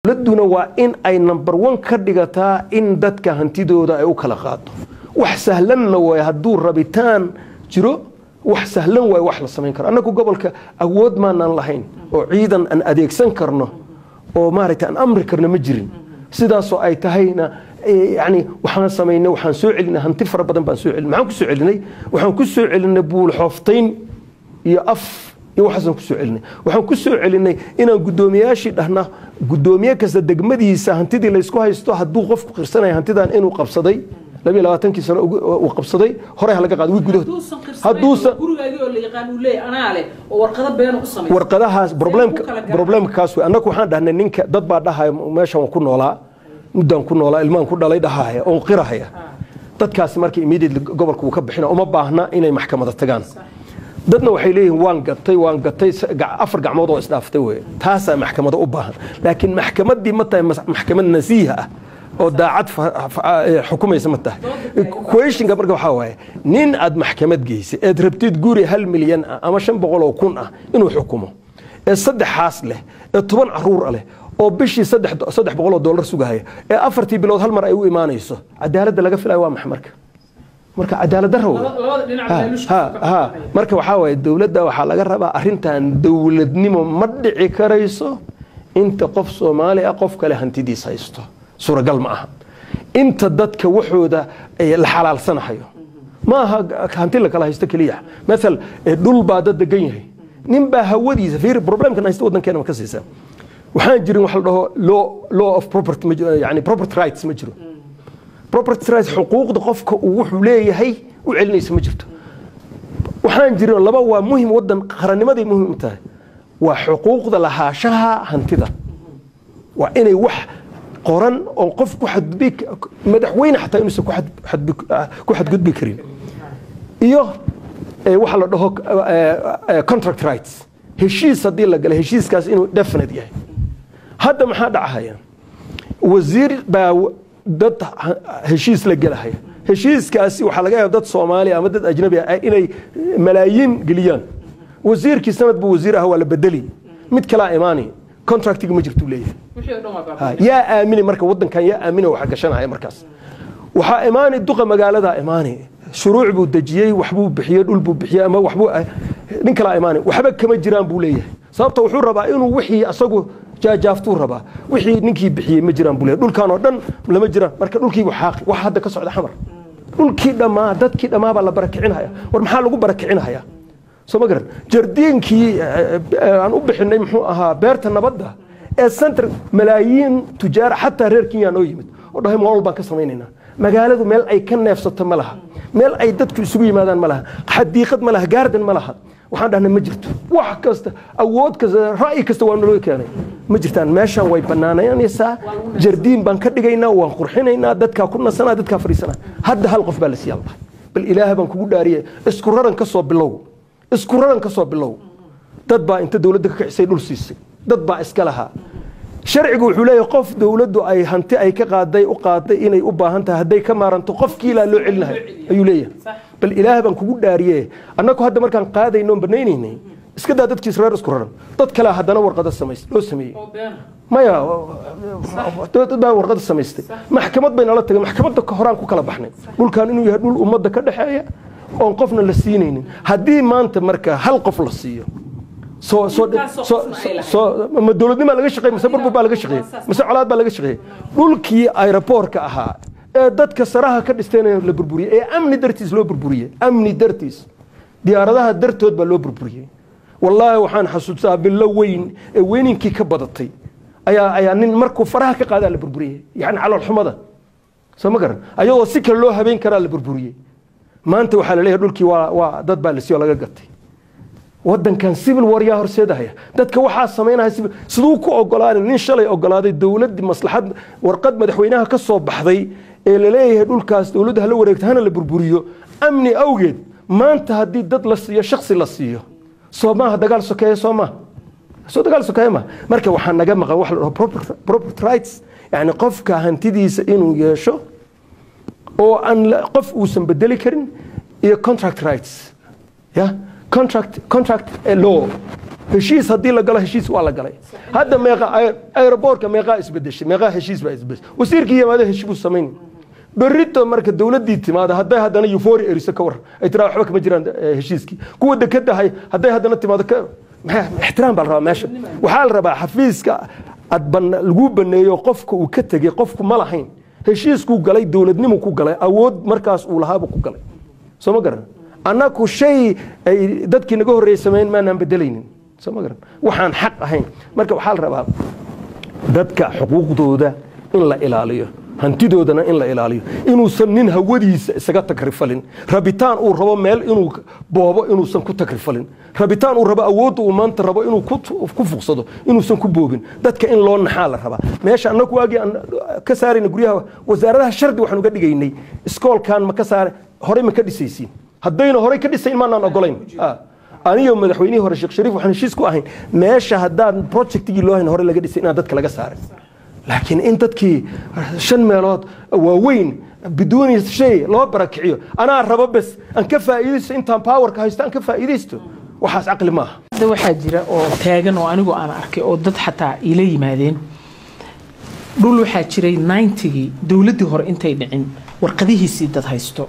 dowladduna waa in ay number one ka dhigataa in dadka hantidooda ay u kala qaado wax sahlanna waay hadduu rabitaan jiro wax sahlan waay wax la samayn karo annagu gobolka awood maanaan lahayn oo ciidan aan adeegsan karno oo maaragtay aan amri karno ma jirin sidaasoo ay tahayna yani waxaan samaynay waxaan soo celinay hanti fara badan baan soo celinay maxaan ku soo celinay waxaan ku soo celinay buul xooftayn iyo af iyo waxaasaan ku soo celinay waxaan ku soo celinay inaan guddoomiyaashii dhahna guddoomiye kasta degmadiisa hantidii laysku haysto hadduu qofku qirsanaya hantidan inuu qabsaday labiyo labaatankii sano uu qabsaday horey ha laga qaado wi gudahood hadduusan warqadahaas problemka problemka kaas wey annagu waxaan dhahnay ninka dad baa dhahaya meeshan waan ku noolaa muddaan ku noolaa ilmaan ku dhalay dhahaya oon qirahaya dadkaasi marka immediately gobolka wuu ka bixina uma baahna inay maxkamada tagaan dadna waxay leeyihiin waan gatay waan gatay afar gacmood oo isdhaaftay wey taasaa maxkamada u baahan laakiin maxkamaddii ma tahay maxkamad nasiiha ah oo daacad xukumaysa ma tahay questionka marka waxaa waaye nin aad maxkamad geysay eed rabtid guri hal milyan ah ama shan boqol oo kun ah inuu xukumo ee saddexaas leh ee toban caruur leh oo bishii saddex boqol oo dollar sugahaya ee afartii bilood hal mar ay u imaanayso cadaaladda laga filayo waa maxa marka marka cadaalad daro marka waxaa waaye dowladda waxaa laga rabaa arrintan dowladnimo ma dhici karayso inta qof soomaali ah qof kale hantidiis haysto suuragal ma aha inta dadka waxooda la xalaalsanahayo ma aha hanti la kala haysto keliya maal dhul baa dad degan yahay nin baa hawadiisa fiir problemkan haysta waddankeena ma ka siisa waxaan jirin wax la dhaho law law of property yani property rights ma jiro property rights xuquuqda qofka uu wuxuu leeyahay u celinaysa ma jirto waxaan jirin laba waa muhim waddan qarannimaday muhim u tahay waa xuquuqda lahaashaha hantida waa inay wax qoran oo qof ku xadgudbi madaxweyne xataa inuusan ku xadgudbi karin iyo waxa la dhaho contract rights heshiis haddii la galay heshiiskaas inuu definite yahay hadda maxaa dhacahaya wasiir baa dad heshiis la gelahaya heshiiskaasi waxaa laga yaaba dad soomaali ama dad ajnabi ah inay malaayiin geliyaan wasiirkii sanad buu wasiir ah waa la bedeli mid kalaa imaani contractiga ma jirtuu leeyahay yaa aamini marka waddankan yaa aamina waxa gashanaya markaas waxaa imaani duqa magaaladaa imaani shuruuc buu dejiyey waxbuu bixiyey dhul buu bixiyey ama waxbuu nin kalaa imaani waxba kama jiraan buu leeyahay sababta wuxuu rabaa inuu wixii asagu jaajaaftuu rabaa wixii ninkii bixiyey ma jiraan buu leeyahay dhulkan oo dhan lama jiraan marka dhulkiibu xaaqi wax hadda ka socda xamar dhulkii dhammaa dadkii dhammaa baa la barakicinaya war maxaa lagu barakicinaya soo ma garan jardiinkii aan u bixinay muxuu ahaa beerta nabadda ee center malaayiin tujaara xataa reer kenya noo yimid oo dhahay mool baan ka samaynaynaa magaaladu meel ay ka neefsato ma laha meel ay dadku isugu yimaadaan ma laha xadiiqad ma laha gaardan ma laha waxaan dhahnay ma jirto wax kasta awood kasta ra'yi kasta waa naloo keenay ma jirtaan meeshaan way bannaanaynaysaa jardiin baan ka dhigaynaa waan qurxinaynaa dadkaa ku nasanaa dadkaa fadhiisanaa hadda hal qof baa la siiyaalba bal ilaah baan kugu dhaariyay isku raran ka soo bilow isku raran ka soo bilow dad baa inta dowladda ka kicisay dhul siisay dad baa iska lahaa sharcigu wuxuu leeyahay qof dowladdu ay hanti ay ka qaaday u qaaday inay u baahan tahay hadday ka maaranto qofkii ilaa loo celinahay ayuu leeyahay bal ilaah baan kugu dhaariye annagu hadda markaan qaadayno on banaynaynay iska daa dadkiis reer isku raran dad kale haddana warqada samays loo sameeyey maya dad baa warqada samaystay maxkamad bay nala tagay maxkamadda horaan ku kala baxnay dhulkan inuu yahay dhul ummadda ka dhexeeya oon qofna la siinaynin haddii maanta marka hal qof la siiyo ma dowladnimaa laga shaqey mise burbur baa laga shaqeeyey mise colaad baa laga shaqeeyey dhulkii aeroboortka ahaa ee dadka saraha ka dhistayna la burburiyey ee amni dartiis loo burburiyey amni dartiis diyaaradaha dartood baa loo burburiyey wallaahi waxaan xasuustaa bilo weyn ee weyninkii ka badatay ayaa ayaa nin markuu faraha ka qaadaa la burburiyey yani caloolxumada soo ma garan ayadoo si kale loo habeyn karaa la burburiyey maanta waxaa la leeyahay dhulkii waa waa dad baa la siiyoo laga gatay waddankan civil war yaa horseedahaya dadka waxaa samaynaya siduu ku ogolaaday nin shalay ogolaaday dowladdii maslaxad warqad madaxweynaha ka soo baxday ee la leeyahay dhulkaas dowladda hala wareegto hana la burburiyo amni awgeed maanta haddii dad la siiyo shaksi la siiyo soo maaha dagaal sokeeye soo maaha soo dagaal sokeeye maaha marka waxaa naga maqan wax la dhaho property rights yani qofka hantidiisa inuu yeesho oo aan qof uusan bedeli karin iyo contract rights ya contract contract law heshiis haddii la galo heshiis waa la galay hadda meeqa aeroboortka meeqaa isbedeshay meeqaa heshiis baa isbedeshay wasiirkii yimaado heshiis buu samayn berrito marka dowladdii timaado hadday haddana euphoria eriso ka war ay tiraa waxba kama jiraan eh, heshiiskii kuwa dekeda hay hadday haddana timaado ka maxaa- ixtiraam baa la rabaa meesha waxaa la rabaa xafiiska ad ban- lagu baneeyo qofka uu ka tegey qofku ma lahayn heshiiskuu galay dowladnimu ku galay awood markaas uu lahaabuu ku galay soo ma garan annaku shay ay dadkii naga horreeyey sameyn maanaan bedelaynin soo ma garan waxaan xaq ahayn marka waxaa la rabaa dadka xuquuqdooda in la ilaaliyo hantidoodana in la ilaaliyo inuusan nin hawadiisa isaga takrifalin rabitaan uu rabo meel inuu boobo inuusan ku takrifalin rabitaan uu rabo awoodda uu maanta rabo inuu ku ku fuqsado inuusan ku boobin dadka in loo naxaa la rabaa meesha annagu waagii aan ka saarayna guryaha wasaaradaha shardi waxaan uga dhigaynay iskoolkan ma ka saare horey ma ka dhisaysiin haddayna horey ka dhisayn maanaan ogolayn Ah. aniyo madaxweynihii hore sheekh shariif waxaan heshiis ku ahayn meesha haddaan projectigii loo hayn hore laga dhisay inaan dadka laga saaray laakiin in dadkii shan meelood waaweyn biduuni shay loo barakiciyo anaa rabo bes aan ka faa'iidaysto intaan powerka haysto aan ka faa'iidaysto waxaas caqli maaha hadda waxaa jira oo taagan oo anigu aan arkay oo dad xataa ila yimaadeen dhul waxaa jiray 90gii dowladdii hore intay dhicin warqadihiisii dad haysto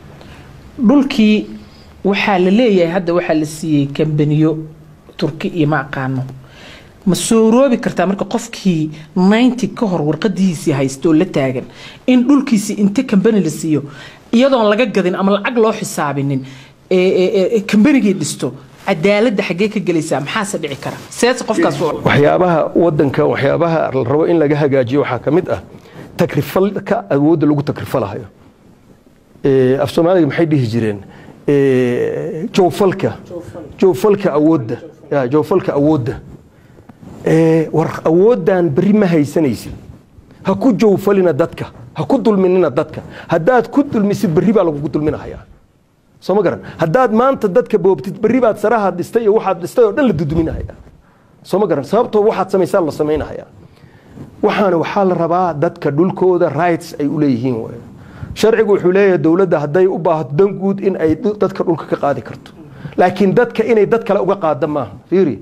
dhulkii waxaa la leeyahay hadda waxaa la siiyey kambaniyo turki iyo ma aqaano ma sooroobi kartaa marka qofkii 90 ka hor warqadihiisii haysto oo la taagan in dhulkiisii inta kambani la siiyo iyadoon laga gadin ama lacag loo xisaabinin ee- ee- ee kambanigii dhisto cadaaladda xaggee ka gelaysaa maxaase dhici kara seese qofkaas u waxyaabaha wadanka waxyaabaha la rabo in laga hagaajiyo waxaa ka mid ah takrifalka awoodda lagu takrifalahayo Eh, af soomaaliga maxay dhihi jireen Eh, jowfalka jowfalka awoodda Ya, jowfalka awoodda Eh, war awooddan berri ma haysanaysid ha ku jowfalina dadka ha ku dulminina dadka haddaad ku dulmisid berri baa lagugu dulminahayaa soo ma garan haddaad maanta dadka boobtid berri baad sarahaad dhistay iyo waxaad dhistay oo dhan la duduminahayaa soo ma garan sababtoo waxaad samaysaa la samaynahayaa waxaana waxaa la rabaa dadka dhulkooda rights ay u leeyihiin waay sharcigu wuxuu leeyahay dowladda hadday u baahato dan guud in ay dhu- dadka dhulka ka qaadi karto laakiin dadka inay dad kale uga qaada maaha fiiri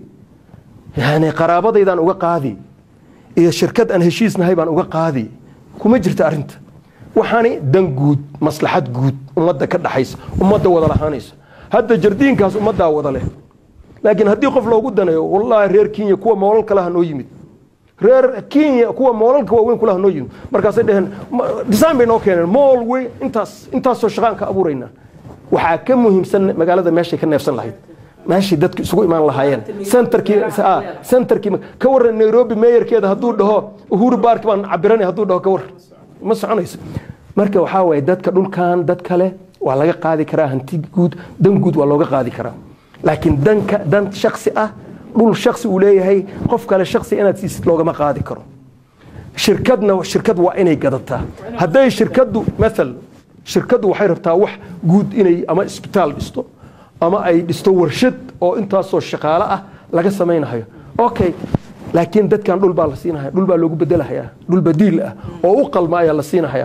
yani qaraabadaydaan uga qaadi iyo shirkad aan heshiisnahay baan uga qaadi kuma jirta arrinta waxaani dan guud maslaxad guud ummadda ka dhaxaysa ummadda wada lahaanaysa hadda jardiinkaas ummaddaa wada leh laakiin haddii qof loogu daneeyo wallaahi reer kenya kuwa moolal kale ha noo yimid reer kenya kuwa moolalka waaweyn kulaha noo yimid markaasay dheheen "Ma- design bay noo keeneen mool weyn intaas intaasoo shaqaan ka abuuraynaa waxaa ka muhiimsan magaalada meeshay ka neefsan lahayd meeshay dadku isugu imaan lahaayeen centerkii ah, centerkii ka waran nairobi meeyarkeeda hadduu dhaho uhuru baark baan cabiranay hadduu dhaho ka war ma soconayso marka waxaa waaye dadka dhulkan dad kale waa laga qaadi karaa hanti guud dan guud waa looga qaadi karaa laakiin danka dan shaksi ah dhul shaksi uu leeyahay qof kale shaksi inaad siisid loogama qaadi karo shirkadna shirkad waa inay gadataa hadday shirkaddu maal shirkaddu waxay rabtaa wax guud inay ama isbitaal dhisto ama ay dhisto warshad oo intaasoo shaqaale ah laga samaynayo okay laakiin dadkan dhul baa la siinaya dhul baa loogu bedelahayaa dhul badiil ah oo u qalma ayaa la siinahayaa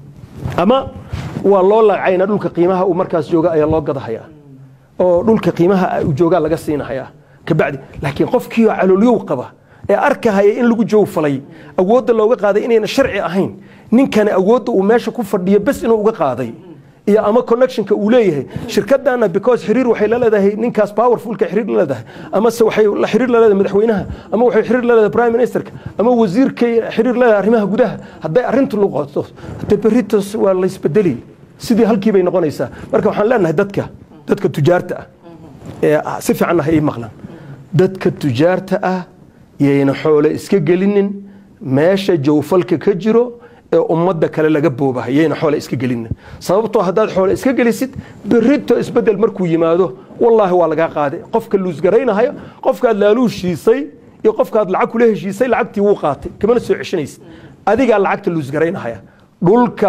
ama waa loo lacayna dhulka qiimaha uu markaas jooga ayaa loo gadahayaa oo dhulka qiimaha uu joogaa laga siinahayaa kabacdi laakiin qofkii oo caloolyow qaba ee arkahaya in lagu jowfalay awoodda looga qaaday inayna sharci ahayn ninkani awoodda uu meesha ku fadhiyo bes inuu uga qaaday iyo ama connectionka uu leeyahay shirkadana because xiriir waxay la leedahay ninkaas powerfulka xiriir la leedahay ama se waxay la xiriir la leedahay madaxweynaha ama waxay xiriir la leedahay prime ministerka ama wasiirka xiriir la leedahay arrimaha gudaha hadday arrintu noqoto de beritos waa la isbedeli sidii halkii bay noqonaysaa marka waxaan leenahay dadka dadka tujaarta ah ee si fiican ah ay maqlaan dadka tujaarta ah yayna xoole iska gelinin meesha jawfalka ka jiro ee ummadda kale laga boobahay yayna xoole iska gelinin sababtoo haddaad xoole iska gelisid berrito isbedel markuu yimaado wallaahi waa lagaa qaaday qofka luusgaraynahayo qofkaad laaluushiisay iyo qofkaad lacag kula heshiisay lacagtii wuu qaatay kamana soo ceshanaysid adigaa lacagta luusgaraynahaya dhulka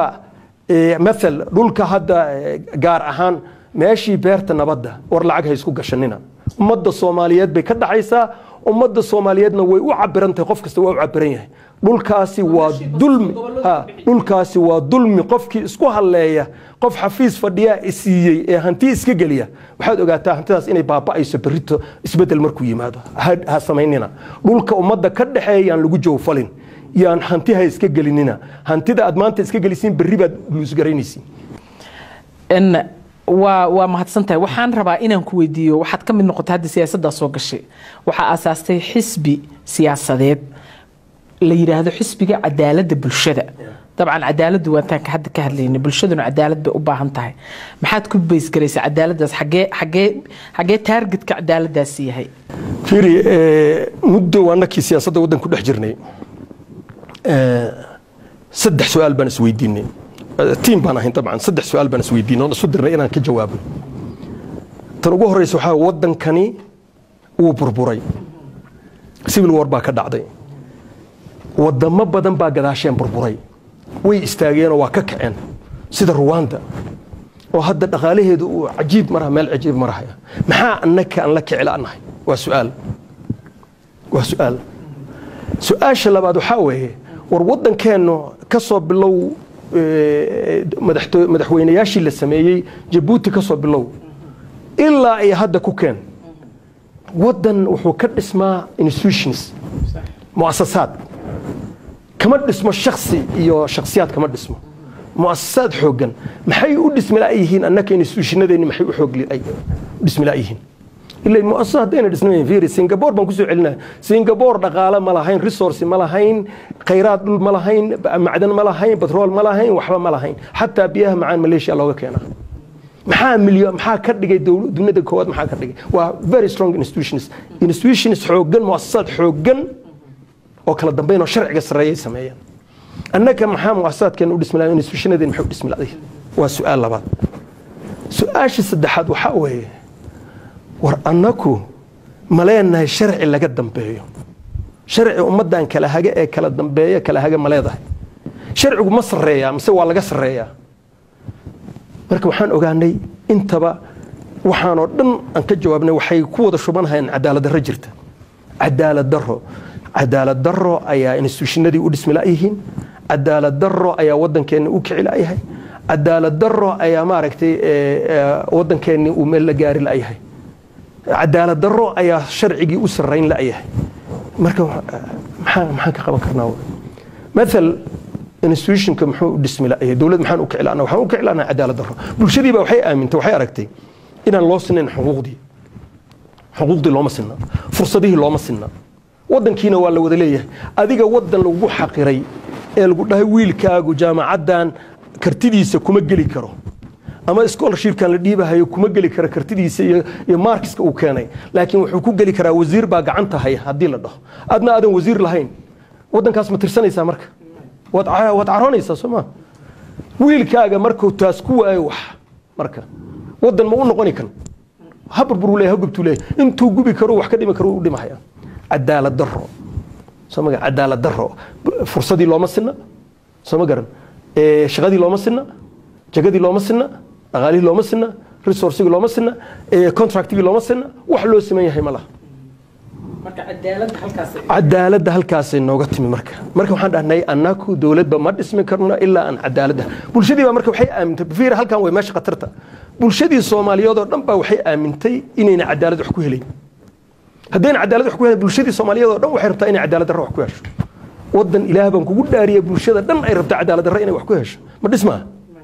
maal dhulka hadda gaar ahaan meeshii beerta nabadda war lacag ha isku gashanina ummadda soomaaliyeed bay ka dhaxaysaa ummadda soomaaliyeedna way u cabiran tahay qof kasta waa u cabiran yahay dhulkaasi waa dulmi ha dhulkaasi waa dulmi qofkii isku halleeya qof xafiis fadhiyaa isiiyey ee hanti iska geliya waxaad ogaataa hantidaas inay baaba'ayso berrito isbeddel markuu yimaado ha ha samaynina dhulka ummadda ka dhexeeya yaan lagu jawfalin yaan hantiha iska gelinina hantida aad maanta iska gelisiin berri baad luusgaraynaysiin n waa waa mahadsan tahay waxaan rabaa inaan ku weydiiyo waxaad ka mid noqotay hadda siyaasaddaa soo gashay waxaa aasaastay xisbi siyaasadeed la yidhaahdo xisbiga cadaaladda bulshada dabcan cadaaladdu waantaan ka hadda ka hadlaynay bulshaduna cadaalad bay u baahan tahay maxaad ku baysgaraysaa cadaaladdaas xagee xagee xagee taargetka cadaaladdaasi yahay fiiri eh, muddo waa nakii siyaasadda waddan ku dhex jirnay Eh, saddex su-aal baan isweydiinay Eh, tiim baan ahayn dabcan saddex su-aal baan isweydiinay oon isu dirnay inaan ka jawaabo tan ugu horeysa waxaa weeye waddankani wuu burburay civil war baa ka dhacday wadamo badan baa gadaasheen burburay way istaageenoo waa ka kaceen sida ruwanda oo hadda dhaqaalaheedu uu cajiib maraha meel cajiib marahaya maxaa annaka aan la kici la'nahay waa su'aal waa su'aal su-aasha labaad waxaa weeye war waddankeennu ka soo bilow eh, madaxto- madaxweynayaashii la sameeyey jabuuti ka soo bilow ilaa ay hadda ku keen waddan wuxuu ka dhismaa institutions muasasaad kama dhismo shaksi iyo shaksiyaad kama dhismo muasasaad xooggan maxay u dhismi la'yihiin annaka institutionadeenni maxay u xoog li- ay u dhismi la'yihiin ila muasasa haddayna dhisnayn fiiri singapore baan kusoo celinaya singapore dhaqaale ma lahayn resource ma lahayn khayraad dhul ma lahayn ba- macdan ma lahayn batrool ma lahayn waxba ma lahayn xataa biyaha macaan malaysia looga keenaa maxaa milyo maxaa ka dhigay dowl- dunida koowaad maxaa ka dhigay waa very strong institutions institutions xooggan muasasaad xooggan oo kala dambeyn oo sharciga sarreeyay sameeyaan annaka maxaa muasasaadkeena u dhismi lahayn institutionadeen maxay u dhismi lahayn waa su-aal labaad su-aasha saddexaad waxaa weeye war annaku ma leenahay sharci laga dambeeyo sharci ummaddan kala haga ee kala dambeeya kala haga ma leedahay sharcigu ma sarreeyaa mise waa laga sarreeyaa marka waxaan ogaanay intaba waxaanoo dhan aan ka jawaabnay waxay ku wada shubanhayaan cadaalad darro jirta cadaalad darro cadaalad darro ayaa institutionadii u dhismi la'yihiin cadaalad darro ayaa waddankeenna u kici la'yahay cadaalad darro ayaa maaragtay eh, eh, waddankeenni uu meel la gaari la'yahay cadaalad darro ayaa sharcigii u sarrayn la'yahay marka wa- maxaan maxaan ka qaban karnaa maal institutionka muxuu u dhismi la'yahay dowlad maxaan u kicilana waxaan u kicilana cadaalad darro bulshadii baa waxay aamintay waxay aragtay inaan loo sinayn xuquuqdii xuquuqdii looma sinna fursadihii looma sinna waddankiina waa la wada leeyahay adiga waddan lagu xaqiray ee lagu dhahay wiilkaagu jaamacaddan kartidiisa kuma geli karo ama scholarshipkan la dhiibahayo kuma geli karo kartidiisa iyo, iyo markiska uu keenay laakiin wuxuu ku geli karaa wasiir baa gacanta haya haddii la dhaho adna aadan wasiir lahayn waddankaas ma tirsanaysaa marka waad ca- waad caroonaysaa soo ma wiilkaaga markuu taas ku waayo wax marka waddan ma u noqoni kan ha burburuu leeyahay ha gubtuu leeyahay intuu gubi karo wax ka dhimi karo u dhimahaya cadaalad darro soo ma garan cadaalad darro fursadii looma sinna soo ma garan Eh, shaqadii looma sinna jagadii looma sinna dhaqaalihii looma sinna resourcigii looma sinna eh, contractigii looma sinna wax loo siman yahay ma laha marka cadaaladda halkaas cadaaladda halkaasay nooga timi marka marka waxaan dhahnay annaku dowladba ma dhismi karno ilaa aan cadaaladda bulshadii baa marka waxay aamintay fiir halkan way meesha khatarta bulshadii soomaaliyeed oo dhan baa waxay aamintay inayna cadaalad wax ku helayn haddayna cadaalad wax ku helayn bulshadii soomaaliyeed oo dhan waxay rabtaa inay cadaalad darro wax ku hesho waddan ilaah baan kugu dhaariya bulshada dhan ay rabtaa cadaalad darro inay wax ku hesho ma dhismaa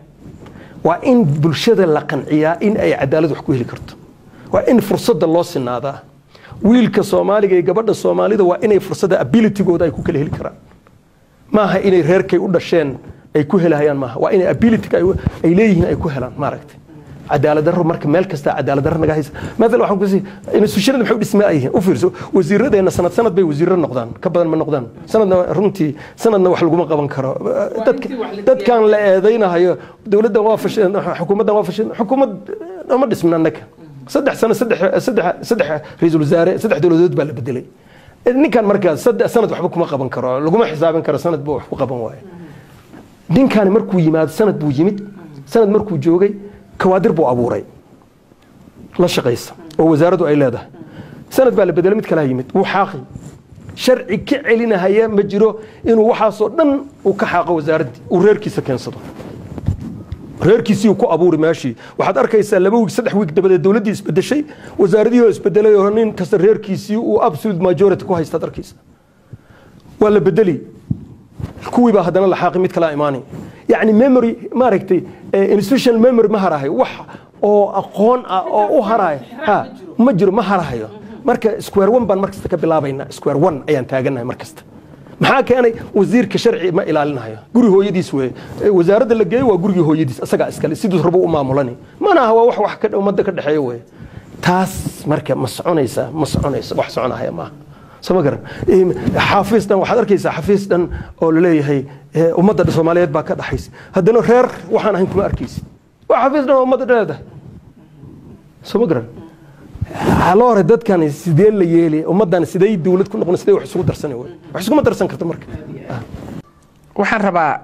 waa in bulshada la qanciyaa in ay cadaalad wax ku heli karto waa in fursadda loo sinaadaa wiilka soomaaliga iyo gabadha soomaalida waa inay fursadda abilitygooda ay ku kala heli karaan maaha inay reerkay u dhasheen ay ku helahayaan maaha waa inay abilityga ay- ay leeyihiin ay ku helaan maaragtay cadaalad darro marka meel kasta cadaalad darro naga haysa maala waxaan ku sii institutionada maxay u dhismaa yihiin u fiirso wasiiradeenna sanad sanad bay wasiirro noqdaan ka badan ma noqdaan sanadna runtii sanadna wax laguma qaban karo dadka intii wax la dadkan la eedaynahayo dowladdan waa fasheen xukuumaddan waa fasheen xukuumad ma dhismin annaka saddex sano saddex saddex saddex ra-iisul wasaare saddex dowladood baa la bedelay ninkan markaa saddex sanad waxba kuma qaban karo laguma xisaabin karo sanad buu wax ku qaban waayo ninkani markuu yimaado sanad buu yimid sanad markuu joogay kawaadir buu abuuray la shaqaysa oo wasaaraddu ay leedahay sanad baa la bedelay mid kalaa yimid wuu xaaqi sharci ka celinahaya ma jiro inuu waxaasoo dhan uu ka xaaqo wasaaraddii uu reerkiisa keensado reerkiisii ku abuuri meeshii waxaad arkaysaa laba wiig saddex wiig dabadeed dowladdii isbedeshay wasaaradihii oo isbedelay oo nin kasta reerkiisii uu absolute majority ku haystaad arkaysa waa la bedeli kuwii baa haddana laxaaqi mid kalaa imaanay yacni memory maaragtay institutional memory ma harahayo wax oo aqoon ah oo u harayo ha ma jiro ma harahayo marka square one baan markasta ka bilaabaynaa square one ayaan taaganahay markasta maxaa keenay wasiirka sharci ma ilaalinayo guri hooyadiis weye wasaaradda la geeyo waa gurigii hooyadiis asagaa iskale siduu rabo u maamulani mana aha waa wax wax ka ummadda ka dhexeeya weye taas marka ma soconaysa ma soconaysa wax soconahaya maaha soo ma garan xaafiis dhan waxaad arkaysaa xafiis dhan oo laleeyahay ummadda soomaaliyeed baa ka dhaxaysa haddana reer waxaan ahayn kuma arkaysid waa xafiis dhan oo ummadda dhaleedahay soo ma garan haloore dadkan sidee la yeeli ummaddan sidee dowlad ku noqon sidee wax isugu darsani wey wax iskuma darsan karto marka waxaan rabaa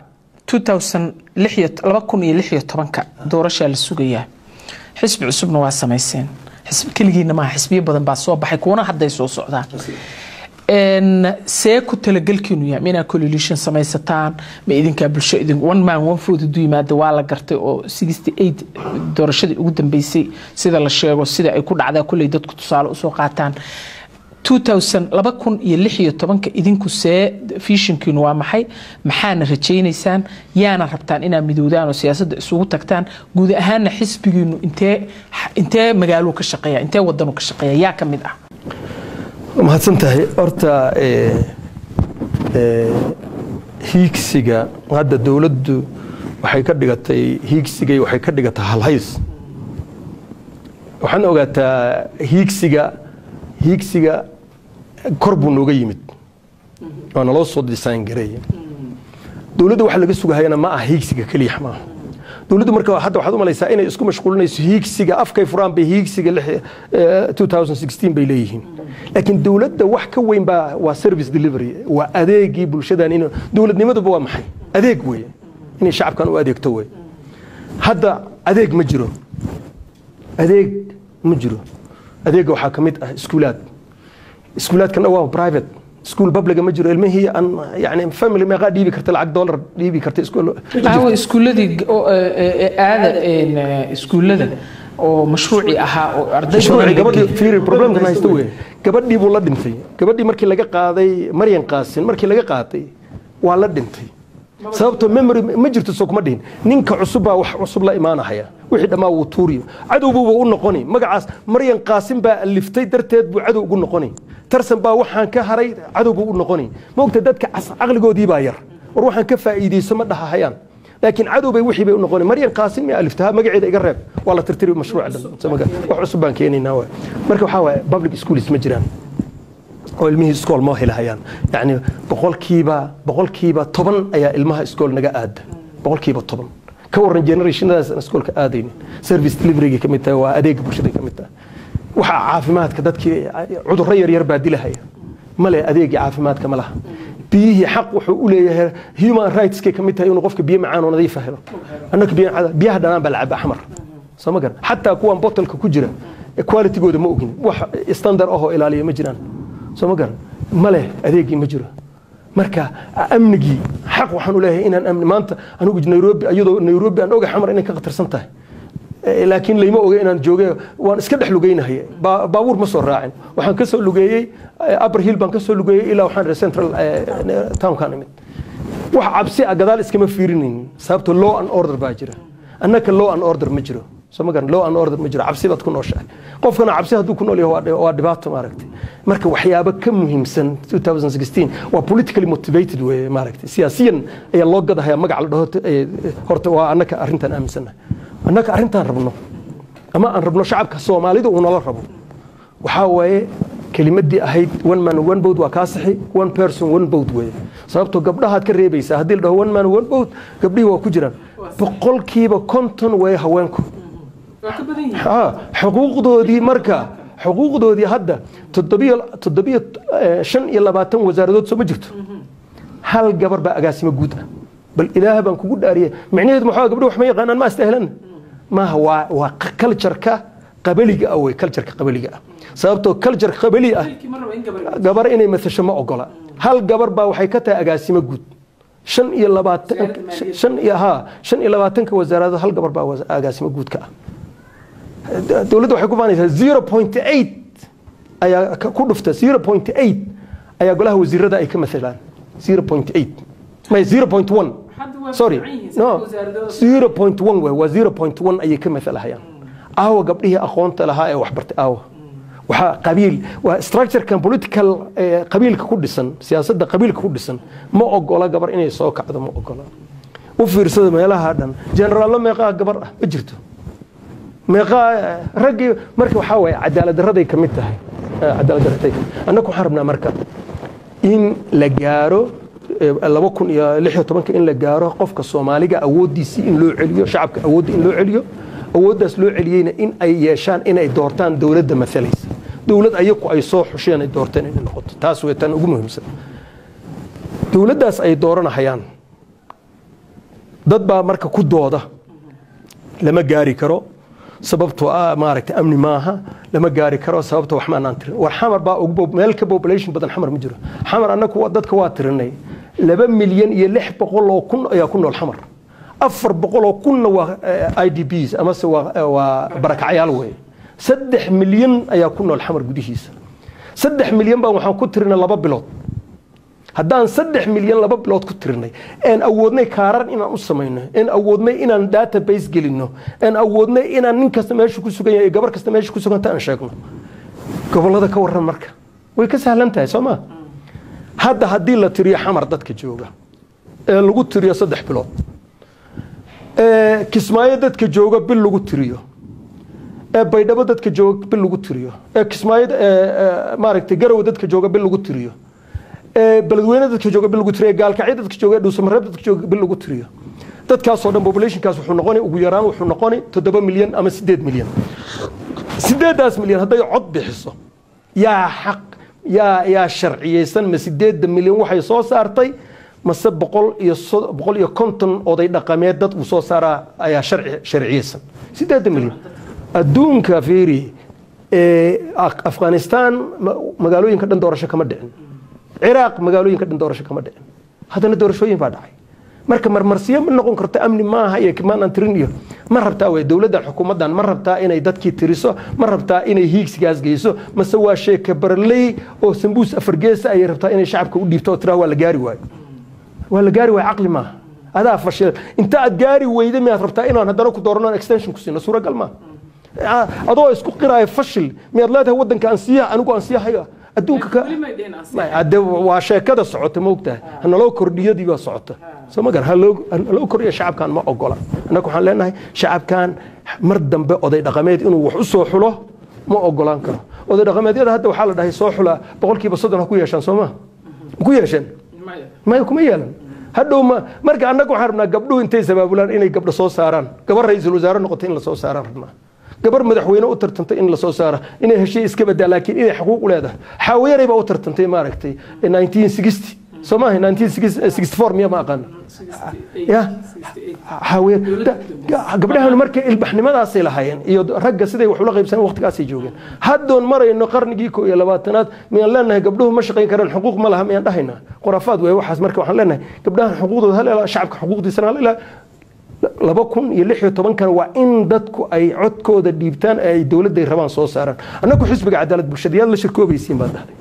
2016 doorashaa la sugayaa xisbi cusubna waa samayseen xisbi keligiina maaha xisbiyo badan baa soo baxay kuwana hadday soo socdaan see ku talagelkiinu yahay ma inaad coalition samaysataan ma idinkaa bulsho idin one man one food hadduu yimaada waa la gartay oo sixty eight doorashadii ugu dambeysay sida la sheego sida ay ku dhacdaa kolley dadku tusaale usoo qaataan 2000 laba kun iyo lix iyo tobanka idinku see fishinkiinu waa maxay maxaana rajaynaysaan yaana rabtaan inaad midoodaan oo siyaasadda isugu tagtaan guud ahaanna xisbigiinu intee intee magaaluu ka shaqeeya intee wadanuu ka shaqeeya yaa ka mid ah mahadsan tahay horta hiigsiga hadda dowladdu waxay ka dhigatay hiigsigay waxay ka dhigatay halhays waxaan ogaataa hiigsiga hiigsiga kor buu nooga yimid waa naloo soo design gareeya dowladda waxa laga sugahayana ma aha hiigsiga keliya maaha dowladdu marka hadda waxaad u malaysaa inay isku mashquulinayso hiigsiga afkay furaan bay hiigsiga 2016 bay leeyihiin laakiin dowladda wax ka weyn baa waa service delivery waa adeegii bulshadan in dowladnimaduba waa maxay adeeg weeye inay shacabkan u adeegto wey hadda adeeg ma jiro adeeg ma jiro adeega waxaa ka mid ah iskuulaad iskuulaadkana waa private iskuul publiga ma jiro ilmihii aan yani family meeqaa dhiibi karta lacag dollar dhiibi karta aawa iskuuladii aada iskuullada oo mashruuci ahaa oo mashruuci gabadhii fiiri problemkan haysta wey gabadhii buu la dhintay gabadhii markii laga qaaday maryan qaasin markii laga qaaday waa la dhintay sababtoo memory ma jirto soo kuma dhihin ninka cusub baa wax cusub la imaanahaya wixii dhammaa wuu tuuriyo cadowbuuba u noqoni magacaas maryan qaasin baa aliftay darteed buu cadow ugu noqoni tarsan baa waxaan ka haray cadow buu u noqoni maogta dadka caqligoodii baa yar war waxaan ka faa'iidayso ma dhahahayaan laakiin cadow bay wixii bay u noqoni maryan qaasin miyaa aliftaha magaceeda iga reeb waa la tirtiri mashruuca dhan wax cusub baan keenaynaa waay marka waxaa waaye public schools ma jiraan oo ilmihii iskool ma helahayaan yani boqolkiiba boqolkiiba toban ayaa ilmaha iskool naga aada boqolkiiba toban ka waran generationadaas aan iskoolka aadaynin service deliveryga ka mid tahay waa adeega bulshada ka mid tahay waxa caafimaadka dadkii cudurro yaryar baa dilahaya male adeegii caafimaadka ma laha biyihii xaq wuxuu u leeyahay human rightskay ka mid tahay inuu qofka biyo macaan oo nadiifa helo annaka biyaha dhanaan baa lacaba axmar soo ma garan xataa kuwan bottolka ku jira qualitygooda ma ogin wax standard ahoo ilaaliya ma jiraan soo ma garan ma leh adeegii ma jiro marka amnigii xaq waxaan u leeyahay inaan amni maanta anigu nairobi iyadoo nairobi aan oga xamar inay ka khatarsan tahay laakiin layma oga inaan joogay waan iska dhex lugeynahaya baabuur ma soo raacin waxaan ka soo lugeeyey upper hill baan ka soo lugeeyey ilaa waxaan central townkan imid wax cabsi ah gadaal iskama fiirinaynin sababto law and order baa jira annaka law and order ma jiro soo ma garan law and order ma jiro cabsi baad ku nooshahay qofkana cabsi hadduu ku nool yahay waa dhibaato maaragtay marka waxyaabo ka muhiimsan 2016 waa politically motivated weye maaragtay siyaasiyan ayaa loo gadahayaa magac la dhaho horta waa annaka arrintan aaminsannahay annaka arrintaan rabno ama aan rabno shacabka soomaalida uu nala rabo waxaa waaye kelimadii ahayd one man one boat waa kaa sixi one person one boat weye sababtoo gabdhahaad ka reebaysaa haddii la dhaho one man one boat gabdhihii waa ku jiraan boqolkiiba konton way haweenku xuquuqdoodii marka xuquuqdoodii hadda toddobiyo shan iyo labaatan wasaaradood soo ma jirto hal gabar baa agaasimo guud ah bal ilaah baan kugu dhaariyay micnaheedu maxaa gabdho wax ma yaqaanaan ma astahlan maaha waa waa cultureka qabaliga ah wey cultureka qabaliga ah sababtoo culture qabali ah gabar inay matasho ma ogola hal gabar baa waxay ka tahay agaasimo guud shan iyo labaatan shan iyo ha shan iyo labaatanka wasaaradood hal gabar baa was- agaasimo guud ka ah dowladda waxay ku faanaysaa zero point eight ayaa ka- ku dhufta zero point eight ayaa golaha wasiirada ay ka matalaan zero point eight may zero point one sorry no zero point one wey waa zero point one ayay ka matalahayaan aawa gabdhihii aqoonta lahaa ee waxbartay aawa waxaa qabiil waa structurekan political eh, qabiilka ku dhisan siyaasadda qabiilka ku dhisan ma ogola gabar inay soo kacdo ma ogola u fiirsada meelaha dhan generaallo meeqaa gabar ah ma jirto meeqaa eh, raggii marka waxaa waaye cadaalad darraday ka mid tahay Eh, cadaalad darraday ka mid annagu waxaan rabnaa marka in la gaaro eh, laba kun iyo lix iyo tobanka in la gaaro qofka soomaaliga awooddiisii in loo celiyo shacabka awoodda in loo celiyo awooddaas loo celiyeyna in ay yeeshaan inay doortaan dowladda maalaysa dowlad ayaku ay soo xusheen ay doorteen inay noqoto taas way tan ugu muhiimsan dowladdaas ay dooranahayaan dad baa marka ku dooda lama gaari karo sababtoo ah maaragtay amni maaha lama gaari karo sababtoo wax maanaan tirin war xamar baa ugu bob- meel ka population badan xamar ma jiro xamar annagu waa- dadka waa tirinay laba milyan iyo lix boqol oo kun ayaa ku nool xamar afar boqol oo kunna waa eh, i d bs amase waa eh, waa barakacyaal weeye saddex milyan ayaa ku nool xamar gudihiisa saddex milyan baan waxaan ku tirinay laba bilood haddaan saddex milyan laba bilood ku tirinay een awoodnay kaarar inaan u samayno een awoodnay inaan database gelinno een awoodnay inaan nin kasta meeshu ku sugan yahay gabar kasta meeshu ku suganta aan sheegno gobollada ka warran marka way ka sahlan tahay soo ma hadda haddii la tiriyo xamar dadka jooga ee lagu tiriyo saddex bilood ee kismaayo dadka jooga bil lagu tiriyo ee baydhabo dadka jooga bil lagu tiriyo ee kismaayo ee, ee, maaragtay garowe dadka jooga bil lagu tiriyo ee beledweyne dadka jooga bil lagu tiriyo gaalkacyo dadka jooga dhuusamareeb dadka jooga bil lagu tiriyo dadkaasoo dhan populationkaas wuxuu noqoni ugu yaraan wuxuu noqoni toddoba milyan ama sideed milyan sideedaas milyan hadday cod bixiso yaa xaq yaa yaa sharciyeysan ma sideedda milyan waxay soo saartay mase boqol iyo so- boqol iyo konton oday dhaqameed dad uu soo saaraa ayaa sharci sharciyeysan sideedda milyan adduunka fiiri ee Af- afghanistan ma- magaalooyinka dhan doorasho kama dhicin ciraaq magaalooyinka dhan doorasho kama dhicin haddana doorashooyin baa dhacay marka marmarsiyo ma noqon karto amni maaha iyo kimaanaan tirin iyo ma rabtaa wey dowladdan xukuumaddan ma rabtaa inay dadkii tiriso ma rabtaa inay hiigsigaas geyso mase waa sheeke barley oo sambuus afargeesa ayay rabtaa inay shacabka u dhiibto oo tiraa waa la gaari waayo waa la gaari waayo caqli maaha adaa fashil inta aad gaari weyda miyaad rabtaa inaan haddana ku doorano extension ku siino suuragal maaha Ah, adoo isku qiraayo fashil miyaad leedahay waddanka aan siiya anigu aan siiyahayo adduunka ka May, hadde waa sheekada socota ma ogtahay hanaloo kordhiyadii baa socota soo ma gar haloo haloo kordhiya shacabkan ma ogola annaga waxaan leenahay shacabkan mar dambe oday dhaqameed inuu wax u soo xulo ma ogolaan karo oday dhaqameedyada hadda waxaa la dhahay soo xula boqolkiiba soddon ha ku yeeshaan soo ma ma ku yeesheen maya kuma yeelan hadhow ma marka annaga waxaan rabnaa gabdhuhu intay sabaabulaan inay gabdho soo saaraan gabar ra-iisul wasaare noqotay in la soo saaraan rabnaa gabar madaxweyne u tartantay in la soo saara inay heshay iska badaa laakiin inay xaquuq u leedahay xaawiyaray baa u tartantay maaragtay 1960 soo maaha 1964 miya ma aqaana ya xaawiya gabdhahan marka ilbaxnimadaasay lahaayeen iyo ragga siday wax ula qaybsaneen waqtigaasay joogeen haddoon marayno qarnigii ko iyo labaatanaad miyaan leenahay gabdhuhu ma shaqayn karaan xuquuq ma laha miyaan dhahaynaa khuraafaad wey waxaas marka waxaan leenahay gabdhahan xuquuqdooda hal ilaa shacabka xuquuqdiisana hal ilaa laba kun iyo lix iyo tobankan waa in dadku ay codkooda dhiibtaan ee ay dowladday rabaan soo saaraan annagu xisbiga cadaalad bulshadayaad la shirkoobaysiin baan dhahay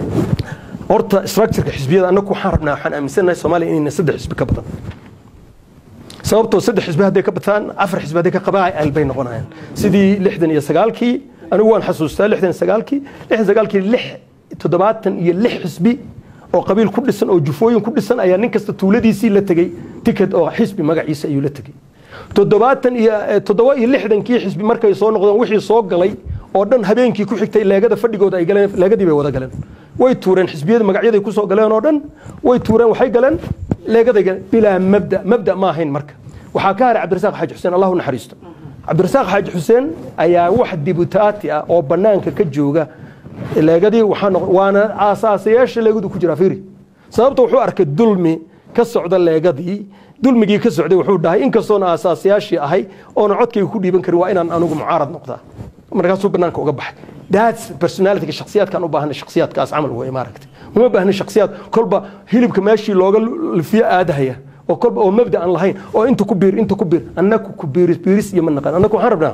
horta structureka xisbiyada annagu waxaan rabnaa waxaan aaminsanahay soomaaliya inayna saddex xisbi ka badan sababtoo saddex xisbi hadday ka bataan afar xisbi hadday ka qabaan bay noqonayaan sidii lixdan iyo sagaalkii anigu waan xasuustaa lixdan iyo sagaalkii lixdan iyo sagaalkii lix toddobaatan iyo lix xisbi oo qabiil ku dhisan oo jufooyin ku dhisan ayaa nin kasta tuuladiisii la tegey ticket oo xisbi magaciisa ayuu la tegey toddobaatan iyo toddoba iyo lixdankii xisbi markay soo noqdeen wixii soo galay oo dhan habeenkii ku xigtay leegada fadhigooda ay galeen leegadii bay wada galeen way tuureen xisbiyada magacyaday ku soo galeen oo dhan way tuureen waxay galeen leegaday galeen bilaa mabda mabda ma ahayn marka waxaa ka haray cabdirasaaq xaaji xuseen allahu naxariisto cabdirasaaq xaaji xuseen ayaa wax dibutaati ah oo bannaanka ka jooga leegadii waxaa noqon waana aasaasayaasha leegadu ku jira fiiri sababta wuxuu arkay dulmi ka socda leegadii dulmigii ka socday wuxuu dhahay inkastoona aasaasayaashii ahay oona codkayga ku dhiiban karin waa inaan anigu mucaarad noqdaa markaasuu banaanka uga baxay that's personalityga shakhsiyaadkaan u baahanay shakhsiyaadkaas camal wey maaragtay uma baahna shakhsiyaad kolba hilibka meeshii looga lifiyo aadahaya oo kolba oo mabda aan lahayn oo inta ku biir inta ku biir annaku ku biiris biiris iyo ma naqaan annaku waxaan rabnaa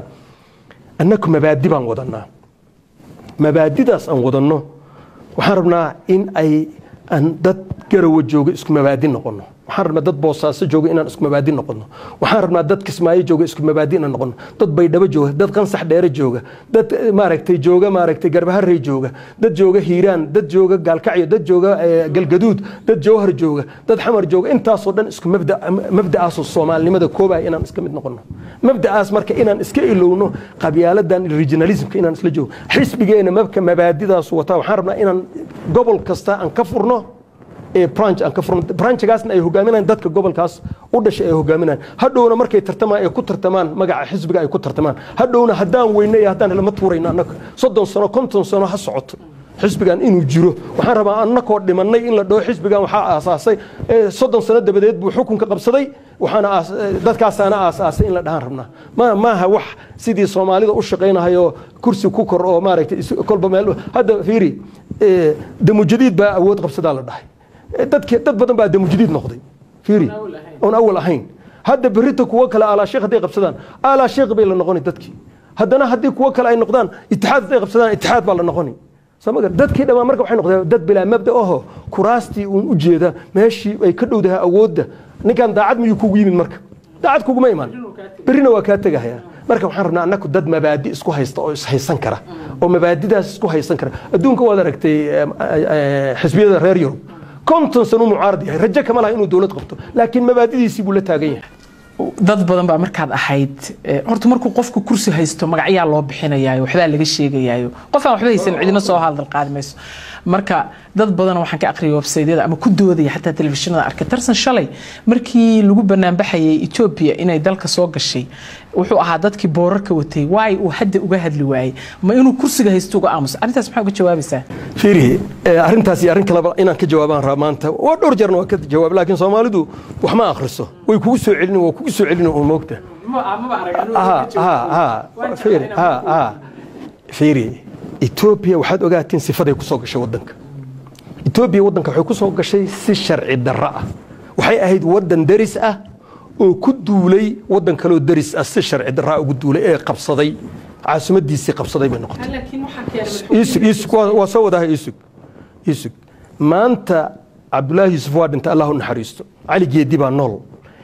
annaku mabaadi baan wadanaa mabaadidaas aan wadanno waxaan rabnaa in ay aan dad garawa jooga isku mabaadi noqono waxaan rabnaa dad boosaaso jooga inaan isku mabaadi noqono waxaan rabnaa dad kismaayo jooga isku mabaadi inaan noqono dad baydhabo jooga dad qansax dheere jooga dad maaragtay jooga maaragtay garbaharey jooga dad jooga hiiraan dad jooga gaalkacyo dad jooga galgaduud dad jowhar jooga dad xamar jooga intaasoo dhan isku mabda mabda'aasoo soomaalinimada koobaya inaan iska mid noqono mabda'aas marka inaan iska ilowno qabyaaladan regionalismka inaan isla joogo xisbigeena mabka mabaadidaas wataa waxaan rabnaa inaan gobol kasta aan ka furno branch aan ka furno branchgaasna ay hogaaminayaan dadka gobolkaas u dhashay ay hogaaminayaan hadhowna markay tartamaan ay ku tartamaan magaca xisbiga ay ku tartamaan hadhowna haddaan weyne iyo haddaan lama tuurayno annaga soddon sano konton sano ha socoto xisbigan inuu jiro waxaan rabaa annakoo dhimannay in la dhaho xisbigan waxaa aasaasay soddon sano dabadeed buu xukunka qabsaday waxaana dadkaasaana aasaasay in la dhahaan rabnaa ma maaha wax sidii soomaalida u shaqaynahayo kursi ku kor oo maaragtay kolba meel hadda fiiri damujadiid baa awood qabsadaa la dhahay dadki dad badan baa damujadiid noqday fiiri oon awal ahayn hadda berita kuwo kale alaa sheekh hadday qabsadaan alaa sheekh bay la noqoni dadkii haddana haddii kuwo kale ay noqdaan itixaad hadday qabsadaan itixaad baa la noqoni samagar dadkii dhammaan marka waxay noqdeen dad bilaa mabda oho kuraastii uun u jeeda meeshii ay ka dhowdahay awoodda ninkan daacad miyuu kugu yimid marka daacad kuguma iman berrina waa kaa tegahaya marka waxaan rabnaa annaku dad mabaadi isku haysta oo ishaysan kara oo mabaadidaas isku haysan kara adduunka waad aragtay xisbiyada reer yurub konton sano mucaarad yahay rajo kama laha inuu dowlad qabto laakiin mabaadidiisii buu la taagan yahay dad badan baa markaad ahayd horta markuu qofku kursi haysto magacyaa loo bixinayaayo waxbaa laga sheegayaayo qof aan waxba haysan cidina soo hadal qaadi mayso marka dad badan waxaan ka aqriyay websaydyada ama ku doodaya xataa telefishinada arkay tarsan shalay markii lagu banaanbaxayay etoobiya inay dalka soo gashay wuxuu ahaa dadkii boorarka watay waay uu hadda uga hadli waayey ma inuu kursiga haysto uga aamuso arrintaas maxaa uga jawaabaysaa fiiri arrintaas iyo arrin kaleba inaan ka jawaabaan rabaa maanta waa dhowr jeerna waa ka jawaab laakiin soomaalidu wax ma akhriso way kugu soo celin waa kugu soo celin oo moogta fiiri etoobiya waxaad ogaatiin sifaday ku soo gashay waddanka etoobiya waddanka waxay ku soo gashay si sharci darro ah waxay ahayd waddan deris ah oo ku duulay waddan kaloo deris ah si sharci darraa ugu duulay ee qabsaday caasimadiisii qabsaday bay noqotay isug isug waa soo wadahay isug isug maanta cabdulaahi yuusuf waa dhintay allah u naxariisto cali geedi baa nool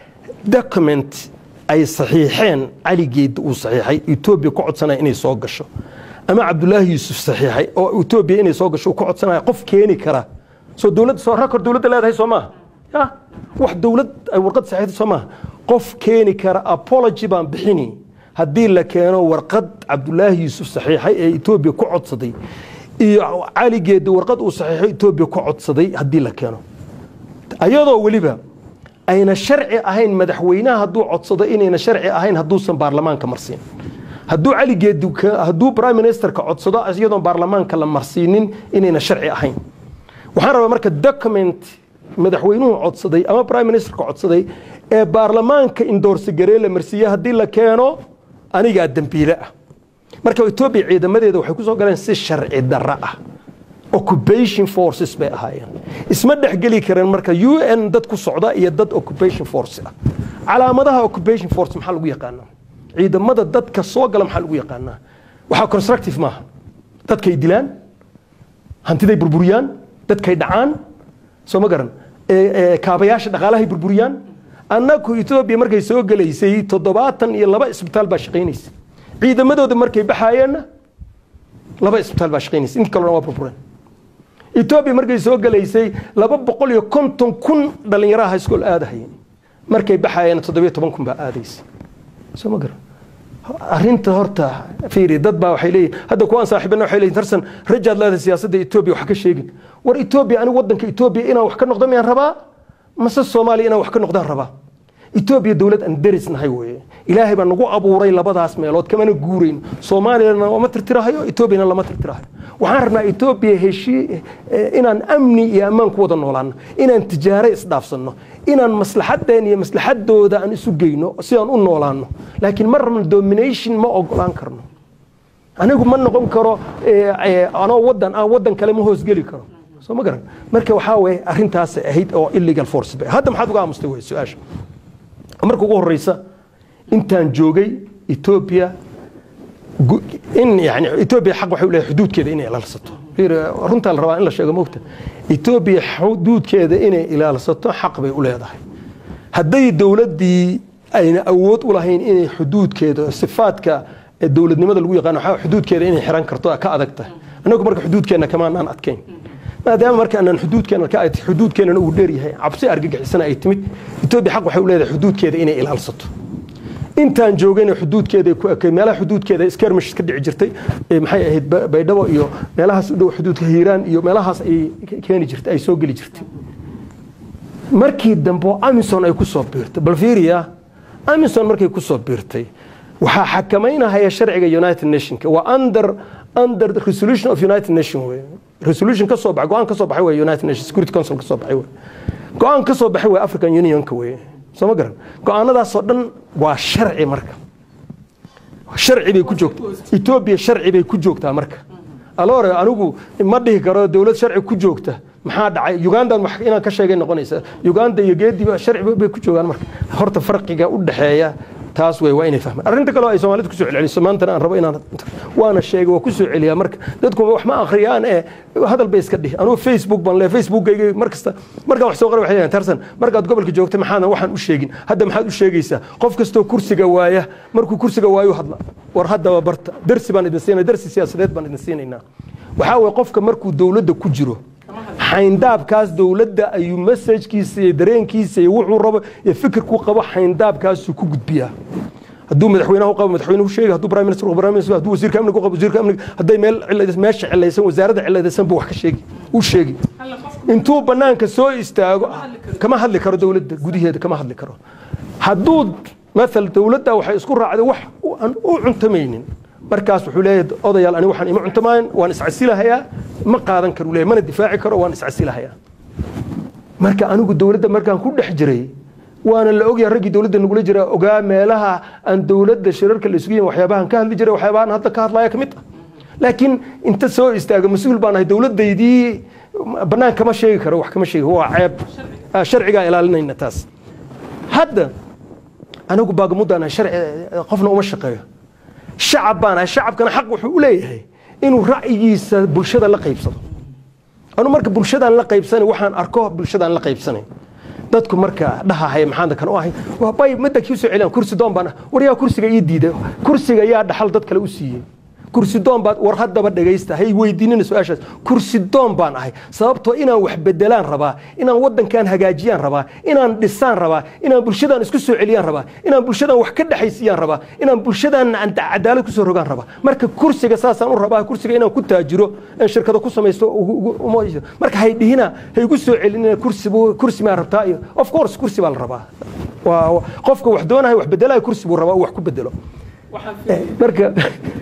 document ay saxiixeen cali geedi uu saxiixay etoobiya ku codsanaya inay soo gasho ama cabdulaahi yuusuf saxiixay oo etoobiya inay soo gasho uu ka codsanaya qof keeni kara soo dowladda soo rakor dowladda leedahay soo maaha ya wax dowlad ay warqad saxiixday soo maaha qof keeni kara apology baan bixini haddii la keeno warqad cabdulaahi yuusuf saxiixay ee etoobiya ku codsaday iyo caligeeda warqad uu saxiixay etoobiya ku codsaday haddii la keeno ayadoo weliba ayna sharci ahayn madaxweynaha hadduu codsado inayna sharci ahayn hadduusan baarlamaanka marsiin hadduu caligeedi hadduu prime ministerka codsado iyadoon baarlamaanka la marsiinin inayna sharci ahayn waxaan rabaa marka document madaxweynuhu codsaday ama prime ministerka codsaday ee baarlamaanka indoorsi garee la marsiiye haddii la keeno anigaa dembiile ah marka etoobiya ciidamadeeda waxay ku soo galeen si sharci darro ah occupation forces bay ahaayeen isma dhexgeli kareen marka u n dad ku socda iyo dad occupation force ah calaamadaha occupation force maxaa lagu yaqaanaa ciidamada dadka soo gala maxaa lagu yaqaanaa waxaa constructive maaha dadkay dilaan hantiday burburiyaan dadkay dhacaan soo ma garan kaabayaasha dhaqaalahay burburiyaan annaku etoobiya markay soo gelaysay toddobaatan iyo laba isbitaal baa shaqaynaysa ciidamadooda markay baxaayeenna laba isbitaal baa shaqaynaysa inta kalena waa burbureen etoobiya markay soo gelaysay laba boqol iyo konton kun dhallinyaraha iskool aadahayeen markay baxaayeenna toddobiyo toban kun baa aadaysa soo ma garan arrinta horta fiiri dad baa waxay leeyihin hadda kuwaan saaxiibana waxay leeyihin tarsan rajaad leedahay siyaasadda etoobiya wax ka sheegin war etoobiya anigu waddanka etoobiya inaan wax ka noqdo miyaan rabaa mase soomaaliya inaan wax ka noqdaan rabaa etoobiya dowlad aan deris nahay weeye ilaahay baa nagu abuuray labadaas meelood kamana guurayn soomaaliyana lama tirtirahayo etoobiyana lama tirtirahayo waxaan rabnaa etoobiya heshii inaan amni iyo ammaan ku wada noolaano inaan tijaare isdhaafsanno inaan maslaxadeen iyo maslaxadooda aan isu geyno si aan u noolaano laakiin ma rabno domination ma ogolaan karno anigu ma noqon karo eh, eh, anoo wadan aan wadan kale ma hoosgeli karo soo ma garan marka waxaa weye arrintaas ahayd oo illegal force bay hadda maxaad uga aamustay wey su-aasha marka ugu horeysa intaan joogay etoobiya gu- in yani etoobiya xaq waxay u leedahay xuduudkeeda inay ilaalsato fiir, runtaa la rabaa in la sheego mogta etoobiya xuduudkeeda inay ilaalsato xaq bay u leedahay hadday dowladdii ayna awood u lahayn inay xuduudkeeda sifaadka ee dowladnimada lagu yaqaano waxaa xuduudkeeda inay xiran karto ka adag tahay annagu marka xuduudkeenna kamaanaan adkayn maadaama marka aanan xuduudkeena ka ad xuduudkeenana uu dheer yahay cabsi argagixisana ay timid etoobiya xaq waxay u leedahay xuduudkeeda inay ilaalsato intaan joogayna xuduudkeeda ku ekay meelaha xuduudkeeda skirmish ka dhici jirtay ee maxay ahayd Ba- baydhabo iyo meelahaas u dhow xuduudka hiiraan iyo meelahaas ay ke- keeni jirtay ay soo geli jirtay markii dambe oo amison ay ku soo biirtay bal fiiriya amison markay ku soo biirtay waxaa xakamaynahaya sharciga united nationka waa under under the resolution of united nation wey resolution ka soo baxay go-aan ka soo baxay wey united nation security council ka soo baxay wey go-aan ka soo baxay wey african unionka wey soo ma garan go-aanadaasoo dhan waa sharci marka sharci bay ku joogtaa etoobiya sharci bay ku joogtaa marka alore anigu ma dhihi karo dowlad sharci ku joogta maxaa dhacay ugandan wax inaan ka sheegay noqonaysa uganda iyo geediba sharci bay ku joogaan marka horta farqiga u dhexeeya taas wey waa inay fahmaan arrinta kale oo ay soomaalida kusoo celceliso maantana aan rabo inaan waana sheegay waa kusoo celiyaa marka dadku wax ma akhriyaan ee hadal bay iska dhihi anugu facebook baan leeyahay facebookgayga mar kasta markaan wax soo qoray waxay leeyahay tarsan markaad gobolka joogta maxaadan waxaan u sheegin hadda maxaad u sheegaysaa qof kastoo kursiga waaya markuu kursiga waayu hadla war haddaba barta darsi baan idin siinay darsi siyaasadeed baan idin siinaynaa waxaa weye qofka markuu dowladda ku jiro xayndaabkaas dowladda ayuu masajkiisa iyo dareenkiisa iyo wuxuu rabo iyo fikirku qabo xayndaabkaasuu ku gudbiyaa hadduu madaxweynaha u qabo madaxweynuhu sheegi hadduu prime minister u qabo prime minister hadduu wasiirka amniga u qabo wasiirka amniga hadday meel ciladaysan meesha ciladaysan wasaaradda ciladaysan buu wax ka sheegi u sheegi intuu banaanka soo istaago kama hadli karo dowladda gudaheeda kama hadli karo hadduu maal dowladda waxay isku raacday wax aan u cuntamaynin markaas wuxuu leeyahay odayaal ani waxaan ima cuntamayn waan iscasilahayaa ma qaadan karo leeyahay mana difaaci karo waan iscasilahayaa marka anigu dowladda markaan ku dhex jiray waana la ogyahay raggii dowladda nagula jira ogaa meelaha aan dowladda shirarka la isugu yihin waxyaabahan ka hadli jiray waxyaabahan hadda ka hadlaya ka mid ah laakiin inta soo istaaga mas-uul baan ahay dowladdaydii bannaan kama sheegi karo wax kama sheegi waa ceeb Ah, sharcigaa ilaalinayna taas hadda anigu baagamuddaan ahay sharci qofna uma shaqeeyo shacab baan ahay shacabkana xaq wuxuu u leeyahay inuu ra'yigiisa bulshada la qaybsado anu marka bulshadaan la qaybsanay waxaan arko bulshadaan la qaybsanay dadku marka dhahahaya maxaan kan u ahay waa bay madda kii soo celiyaan kursi doon baan ah war yaa kursiga ii diiday kursiga yaa dhaxal dad kale u siiyey kursi doon baad war haddaba dhagaysta hay weydiinina su-aashaas kursi doon baan ahay sababtoo inaan wax bedelaan rabaa inaan wadankan hagaajiyaan rabaa inaan dhisaan rabaa inaan bulshadan isku soo celiyaan rabaa inaan bulshadan wax ka dhexaysiyaan rabaa inaan bulshadan aan cadaalad kusoo rogaan rabaa marka kursiga saasaan u rabaa kursiga inaan ku taajiro aan shirkado ku samaysto ugu- ugu- uma- marka hay dhihina hay igu soo celinina kursi buu- kursi maa rabtaa iyo of course kursi baa la rabaa waa waa- qofka wax doonaya wax bedelaya kursi buu rabaa uu wax ku bedelo marka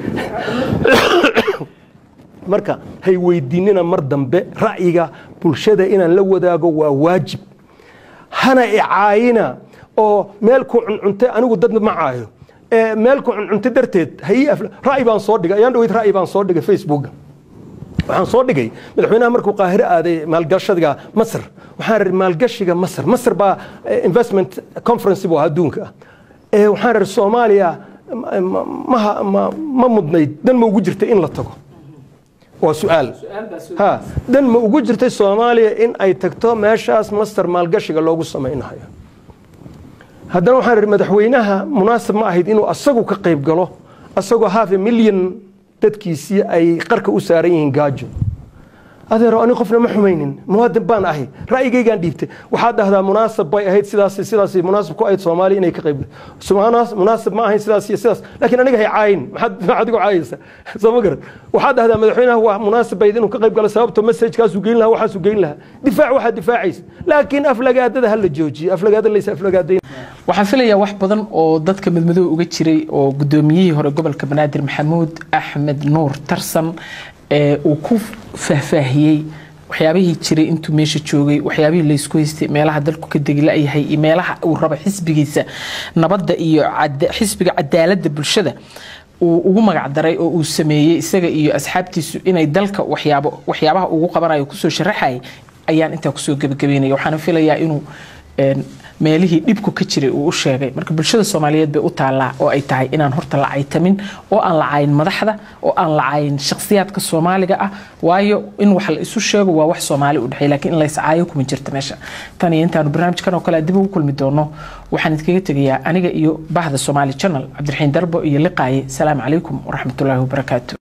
marka hay weydiinina mar dambe ra'yiga bulshada inaan la wadaago waa waajib hana icaayina oo meel ku cuncuntay anigu dad ma caayo ee meel ku cuncuntay darteed hay ra'yi baan soo dhigay ayaan dhaweyd ra'yi baan soo dhigay facebooka waxaan soo dhigay madaxweynaha markuu qaahire aaday maalgashadiga masr waxaan ri maalgashiga masr masr baa eh, investment conference buu ahaa adduunka ah Eh, waxaan ri soomaaliya ma- ma- ma- ma- ma mudnayd dan ma ugu jirtay in la tago waa su-aal ha dan ma ugu jirtay soomaaliya in ay tagto meeshaas master maalgashiga loogu samaynayo haddana waxaan ihi madaxweynaha munaasab ma ahayd inuu asagu ka qayb galo asagoo half a million dadkiisii ay qarka u saaran yihiin gaajo adeero ani qofna ma xumaynin muwaadin baan ahay ra'yigaygaan dhiibtay waxaad dhahdaa munaasab bay ahayd sidaas sidaas munaasab ku ahayd soomaaliya inay ka qayb Sumaanaas- munaasab ma ahayn sidaas iyo sidaas laakiin aniga hay caayin maxaad maxaad igu caayaysa soo ma garan waxaad dhahdaa madaxweynaha waa munaasab bayd inuu ka qayb galo sababto messajkaasuu geyn lahaa waxaasuu geyn lahaa difaac waxaad difaacaysa laakiin aflagaadada ha la joojiyo aflagaada laysa aflagaadayn waxaan filayaa wax badan oo dadka midmadoow uga jiray oo gudoomiyihii hore gobolka banaadir maxamuud axmed nuur tarsan ee uu ku faahfaahiyey waxyaabihii jiray intuu meesha joogay waxyaabihii laysku haystay meelaha dalku ka degi la-yahay iyo meelaha uu rabo xisbigiisa nabadda iyo cada- xisbiga cadaaladda bulshada uu ugu magac daray oo uu sameeyey isaga iyo asxaabtiisu inay dalka waxyaabo waxyaabaha ugu qabanayo kusoo sharaxayay ayaan intaa kusoo gebagabeynaya waxaana filayaa inuu meelihii dhibku ka jiray uu u sheegay marka bulshada soomaaliyeed bay u taallaa oo ay tahay inaan horta la caytamin oo aan la cayin madaxda oo aan la cayin shakhsiyaadka soomaaliga ah waayo in wax la isu sheego waa wax soomaali u dhexeey laakiin in lays caayo kuma jirta meesha tan iyo intaanu barnaamijkan oo kale dib ugu kulmi doono waxaan idinkaga tegayaa aniga iyo bahda soomaali channel cabdiraxiin darbo iyo liqaaye salaamu calaykum waraxmatullaahi wabarakaatu